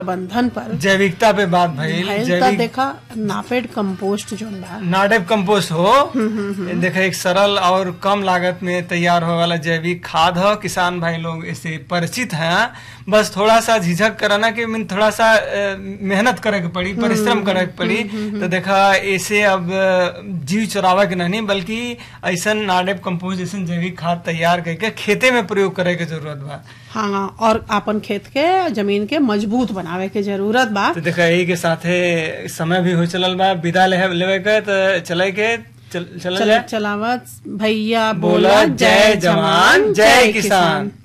प्रबंधन पर जैविकता पे बात भइल भइल त जैविक देखा नापेड कंपोस्ट जोन बा नाडेप कंपोस्ट हो देखा एक सरल और कम लागत में तैयार होने वाला जैविक खाद हो किसान भाई लोग इससे परिचित हैं बस थोड़ा सा झिझक कराना कि मीन थोड़ा सा अ, मेहनत करे के पड़ी परिश्रम करे के पड़ी तो देखा ऐसे अब अ, जीव चरावे के नहीं बल्कि ऐसा नाडेप कंपोस्ट जैसे जैविक खाद तैयार करके खेते में प्रयोग करे के जरूरत बा हाँ और अपन खेत के जमीन के मजबूत बनावे के जरूरत बा तो देखा यही के साथे समय भी हो चलल बा विदा लेवे लेवे के तो चले के चल चल चल जाए चलावत भैया बोला जय जवान जय किसान